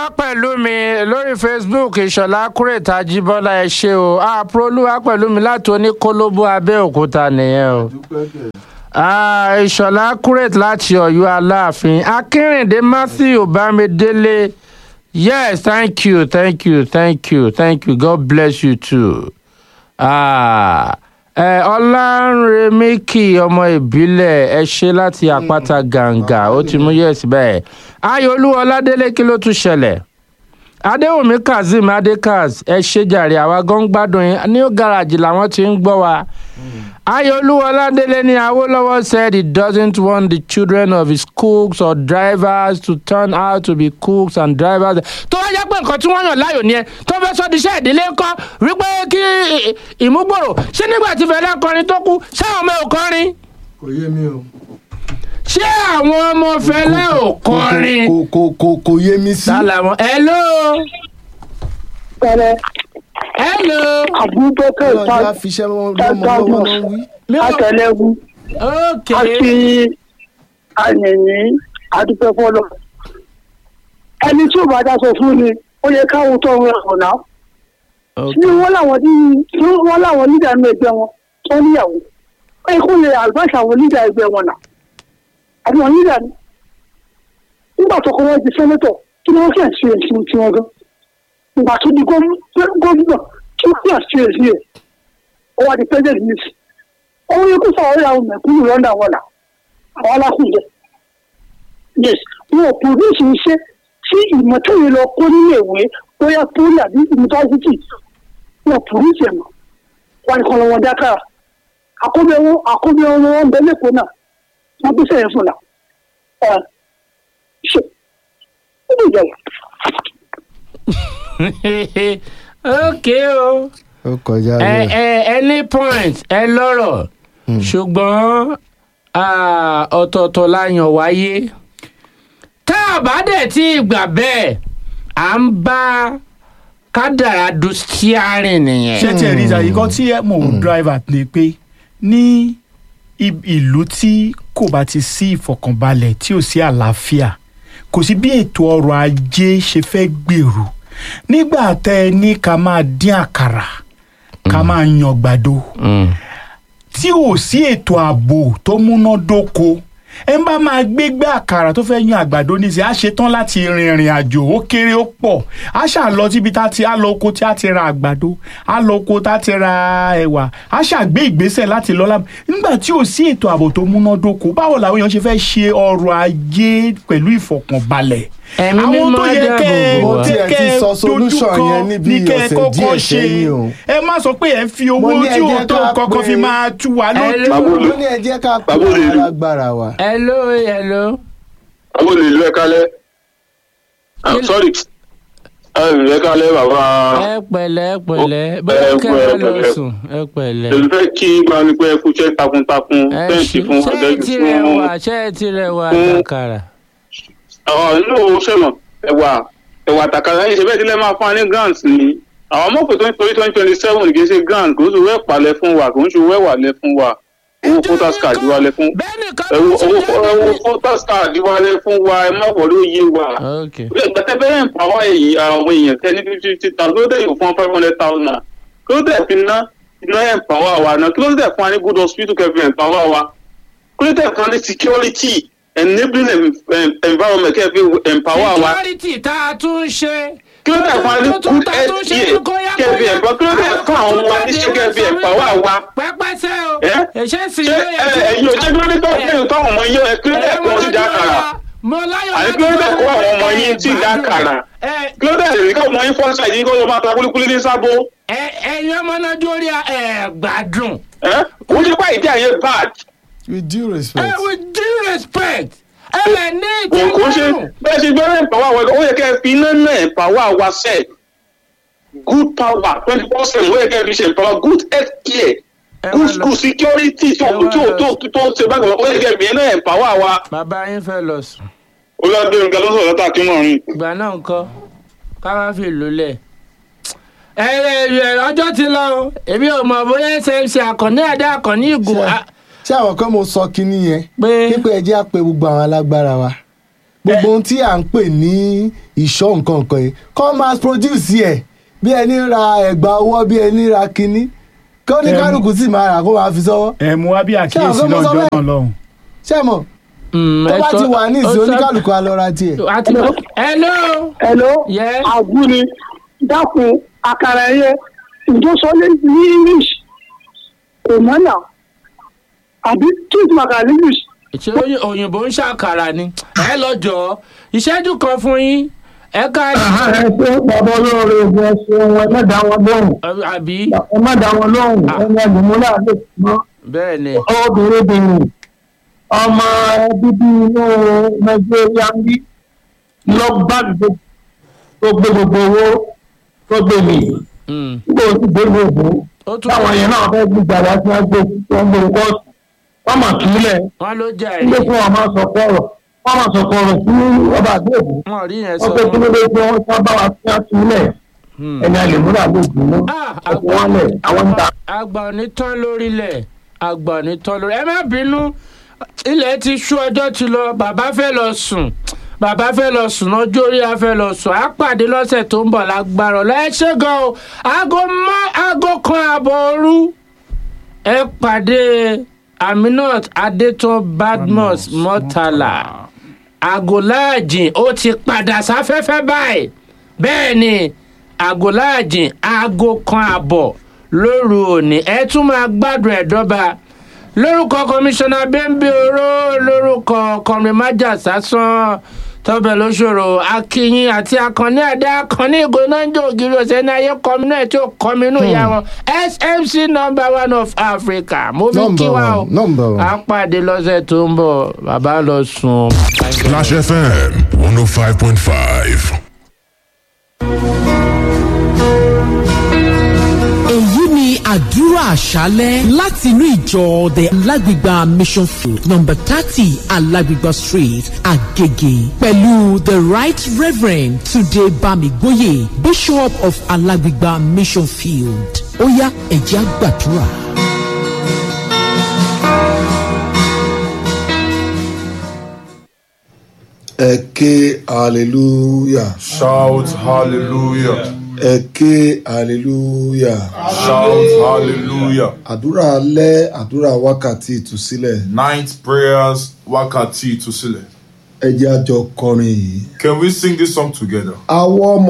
olúwa pẹ̀lú mi lórí facebook ìṣọ̀lá kúrètà jíbọ́lá ẹ ṣé o àpò olúwa pẹ̀lú mi láti oníkólóbó abẹ́òkúta nìyẹn o Ah, ìṣọ̀lá kúrèt láti ọ̀yọ́ aláàfin akínrìndé matthew bámidélé yes thank you thank you thank you thank you god bless you too. Ah, ẹ ọlárẹmíkì ọmọ ìbílẹ̀ ẹ ṣe láti àpáta gàǹgà ó ti mú yẹ̀sì bẹ́ẹ̀ ayọ̀olú ọládélé kí ló tún ṣẹlẹ̀ adéwùmí kazeem adékaz ẹ ṣe jàre àwa gan gbádùn yín new garage làwọn ti ń gbọ́ wa ayọ̀olú ọládélé ní awolowo said he doesn't want the children of his cooks or drivers to turn out to be cooks and drivers. tó wá jẹ́ pé nǹkan tí wọ́n yàn láàyò ni ẹ tó fẹ́ sọ di iṣẹ́ ìdílé ńkọ́ wípé kí ì- ìmúgbòrò ṣé nígbà tí fẹlẹ́ kọrin tó kú ṣé àwọn ọmọ ò kọrin kò yé mi o. ṣé àwọn ọmọ fẹlẹ́ ò kọrin. kò kò kò kò yé mi sí. sálàmù hello pẹrẹ hello abubakar ọlọ́jà fiṣẹ́ lọ́mọ lọ́wọ́ náà wí. mi ò atẹlẹwu ok àti àyẹ̀yìn adúpẹ́fọ́lọ́ ẹni tí ò bá dáṣọ fún ni ó yẹ káwọn tó ń rẹ ọ̀nà ní wọ́n láwọn ní ní wọ́n láwọn nídà ní ẹgbẹ́ wọn tó níyàwó ó yẹ kó lè àlùbáṣà àwọn nídà ẹgbẹ́ wọn náà àbí wọn nídà ní nígbà tó kọ́ wọ́n di sẹ́nẹ́tọ̀ kí ni wọ́n fẹ́ ṣe èsì tiwọn gan ìgbà tó di gómìnà kí wọ́n fẹ́ ṣe èsì ẹ̀ ó wá di president nìsí òun yẹ kó fà ọ́ yàwó mẹ̀kúrú lọ́dà wọn là àwọn alákùnjẹ yes wọn ò produce iṣẹ́ tí ìmọ̀tẹ́yìn lọ kó nílé ìwé bóyá poli àbí yunifásitì wọn ò produce ẹ̀ mọ́ wọn kàn lọ́wọ́ dákàrà àkóbẹ̀ wọn àkóbẹ̀ wọn wọn bẹ lẹ́kọ̀ọ́ náà wọn bí sẹ́yìn fún la ẹ ṣe ó lè jẹ́ wọ́n. ok o ó kọjá ẹ bẹ́ẹ̀. ẹ ẹ ní point ẹ lọ́rọ̀ ṣùgbọ́n ah, ọ̀tọ̀ọ̀tọ̀ la yàn wáyé tá a bá dẹ̀ tí ì gbà bẹ́ẹ̀ à ń bá kádàrá du steering nìyẹn. ṣé tiẹ̀ rí ìjà kan tí ẹ mò ń driver ni pé ní i- ìlú tí kò bá ti sí ìfọ̀kànbalẹ̀ tí ò sí àlàáfíà kò sí bí ètò ọrọ̀ ajé ṣe fẹ́ gbèrú nígbà tẹ ẹ ní ká máa dín àkàrà ká máa yan gbàdo Mm. tí ò sí ètò ààbò tó múnádóko ẹ ń bá máa gbégbé àkàrà tó fẹ́ yan àgbàdo níṣẹ́ á ṣetán láti rin ìrìn àjò ó kéré ó pọ̀ á ṣà lọ síbi tá ti á lọ oko tí á ti ra àgbàdo á lọ oko tá ti ra ẹ̀wà á ṣàgbé ìgbésẹ̀ láti lọ lábẹ́ nígbà tí ò sí ètò ààbò tó múnádóko báwo làwọn èèyàn ṣe fẹ́ ṣe ọrọ̀ ajé pẹ̀lú ìfọ̀kànbalẹ̀ Ẹ̀mí àwọn mímọ́ tó yẹ dáàbò kẹ́ bò Mo wá. tiẹ̀ ti sọ solution dojúkọ yẹn níbi ní kẹ́ ẹ ọ̀sẹ̀ kọ́kọ́ díẹ̀ ṣe sẹ́yìn o. ẹ má sọ pé ẹ fi owó Mo ní ẹ tí ò jẹ́ tó ká kankan fi pé- máa tú wa lójú. Hello. mo ní ẹ jẹ́ ká pè Bàbá olè é lù. alágbára wa. hello hello. àwọn olè ìlú ẹ̀ka lẹ́ Kí- sorry ìlú ẹ̀ka lẹ́ bàbá ẹ pẹ̀lẹ́ ẹ pẹ̀lẹ́ bóyá ẹ kẹ́ ẹ pẹ̀lẹ́, lọ pẹ̀lẹ́. sùn ẹ pẹ̀lẹ́. èmi fẹ́ kí gba ni pé ẹ kú iṣẹ́ takuntakun ẹ tẹ́ǹtì ṣe fún ṣé ẹ ọ̀dẹ́gì ti fún rẹwà ṣé ẹ ti rẹwà fún- àkàrà. àwọn inú sẹ́mọ̀ ẹ̀wà ẹ̀wà àtàkàrà yìí ṣe bẹ́ẹ̀ tilẹ̀ máa fún wa ní grant ni àwọn mọ̀ pé torí twenty twenty seven kì í ṣe grant kò ń ṣe wẹ́ẹ̀ palẹ̀ fún wa kò ń ṣe wẹ́ẹ̀ wà lẹ̀ fún wa owó voters card wà lẹ̀ fún bẹ́ẹ̀ni kan owó ló ti owó jáde. owó voters card wà lẹ̀ fún wa ẹ má wọlé òye wa ok gbẹtẹ bẹrẹ ń pàwọ́ èyí àwọn èèyàn tẹ ní fifty fifty thousand kí ló dé yóò fún five hundred thousand kí ló dé fi ná iná ẹ̀ ń pàwọ́ àwa náà kí ló dé fún wa ní good hospital kẹfì ẹ̀ ń pàwọ́ àwa kí ló dé fún wa ní security enabling em- em- environment kẹfì ẹ̀ ń pàwọ́ àwa security tá a tún ṣe. kí ló dé fún wa ní tó tún good tá a tún ṣe health ní kóyá care kẹfì ẹ̀ ń pàwọ́ kí ló dé fún àwọn ọmọ wa ní ṣe kẹfì ẹ̀ ń pàwọ́ àwa pẹ́pẹ́sẹ́ o. ẹ́ ẹ̀ṣẹ́ sì ṣé ló yẹ ẹ- ẹ̀yin ò jẹ́ kí ló dé tó ẹ̀yin táwọn ọmọ yín ẹ̀ kí ló dé kó ti dá kàrà mo láyọ̀ àní kí ló dé kó àwọn ọmọ yín ti dá kàrà ẹ kí ló dé èyí káwọn ọmọ yín fọ́ọ̀ṣà yìí kó ló máa ta kúlíkúlí ní sábó. ẹ ẹyin ọmọ náà jórí ẹ gbádùn. ẹ kò ní pa ìdí àyè bad with due ẹ respect. with due respect ẹ lè ní kò kò ṣe ìtẹ́lọ́rùn. bẹ́ẹ̀ ṣe gbẹ́rẹ́ ìpàwọ́ àwọn ẹ̀kọ́ ó yẹ kẹ́ ẹ fi iná náà ìpàwọ́ àwa sẹ̀ good power twenty four seven ó yẹ kẹ́ ẹ fi ṣe ìpàwọ́ good health care Ẹ good wá lọ- school security tó ẹ wá tó lọ- tó tó ṣe bákan ó yẹ kẹ́ ẹ fi iná ìpàwọ́ àwa. bàbá yín fẹ́ lọ sùn. olùdarí nǹkan ló sọ̀rọ̀ látà kí wọ́n rìn. ìgbà náà ń kọ́ ká má fi lò lẹ̀. ẹ ẹ ẹ ọjọ́ ti lọ o èmi ò mọ̀ bóyá smc àkànní àdá àkànní ìgò Ṣé- ṣé àwọn kan mo sọ kinní yẹn pé pípẹ́ ẹ jẹ́ àpè gbogbo àwọn alágbára wa gbogbo ohun tí à ń pè ní ìṣọ́ nǹkan nǹkan yìí kọ́ máa produce ẹ̀ bí ẹni ra ẹ̀gbà ọwọ́ bí ẹni ra kinní kí ó ní Ẹ mú- kálukú sì máa rà kó máa fi sọ́wọ́ ẹ mú wá bí àkíyèsí Ṣé àwọn náà ọmọ jọ sọ náà lọ́hùn. ṣé mọ̀ Mm, tó ẹ bá sọ- ti wà ní ó ìsìn sọ- oníkálukú á lọ ra tiẹ̀. a ti bá hello hello Yes. àgúni dákun àkàrà ẹyẹ ìjọsọlé ní english kò mọ́nà àbí tí ìtumọ̀ àkàrà ní english ṣé oyin- òyìnbó ń ṣàkàrà ni ẹ lọ jọ ìṣẹ́jú kan fún yín ẹ ká ẹ pé bàbá olóore ìbò ẹsẹ wọn ẹ má dá wọn lóhùn àbí ẹ má dá wọn lóhùn ẹni ẹlòmúlà lè mọ bẹ́ẹ̀ ni obìnrin bìnrin ọmọ bíbí inú nàìjíríà ń bí lọ bá tó gbé gbogbo owó tó gbé mi Mm. nígbà tó ti gbé gbogbo ó tún táwọn yẹn náà fẹ́ gbígbà wá sí àgbẹ̀ tó ń gbé kọ́ọ̀sì wọ́n mà kílẹ̀ wọn ló jà nígbà yìí tí wọ́n máa sọ fọ́ọ̀rọ̀ wọ́n máa sọ fọ́ọ̀rọ̀ sí ọba àgbẹ̀bù wọn rí yẹn sọ wọ́n pé kí ló dé tí wọ́n sábà wá sí àtúnlẹ̀ Hmm. ẹni àlèmúlà ló gbìnà Ah, ọkọ̀ wọn lẹ̀ àwọn ń ta. àgbà ò ní tán lórílẹ̀ àgbà ò ní tán lórí ẹ má bínú ilẹ̀ ti ṣú ọjọ́ ti lọ bàbá fẹ́ lọ sùn bàbá fẹ́ lọ sùn lọ́jọ́ orí a fẹ́ lọ sùn á pàdé lọ́sẹ̀ tó ń bọ̀ lágbára ọ̀la ẹ ṣé gan o aago mọ́ aago kan àbọ̀ òru ẹ pàdé aminat adétọ́ badmus mọ́tàlá àgọ́láàjìn ó ti padà sáfẹ́fẹ́ báyìí bẹ́ẹ̀ ni àgọ́láàjìn aago kan àbọ̀ lóru òní ẹ tún máa gbádùn ẹ̀ dọ́ba lórúkọ kọmíṣánná bẹ́ńbẹ́ oró lórúkọ kọrin májà sásán tọ́bẹ̀ lóṣòro akínyìn àti akànní àdá akànní ìgò náà ń jẹ́ ògiri ọ̀sẹ̀ ní ayé kọmi náà tí ó kọmi inú ìyá wọn smc number one of africa mo fi kí Number wa o one, number one. a pàdé lọ́sẹ̀ tó ń bọ̀ bàbá lọ sùn. Clash FM 105.5. èyí ni àdúrà àṣálẹ́ láti inú ìjọ the alágbègbà mission field number thirty alágbègbà street agege pẹ̀lú the right reverend tunde bamigboye bishop of alágbègbà mission field ó yá ẹ jẹ́ á gbàdúrà. ẹ ké hallelujah Shout hallelujah. ẹ ké hallelujah Shout hallelujah. àdúrà alẹ́ àdúrà wákàtí ìtúsílẹ̀ Night prayers, wákàtí ìtúsílẹ̀. ẹ jẹ́ àjọ kọrin yìí. Can we sing this song together? àwọn ọmọ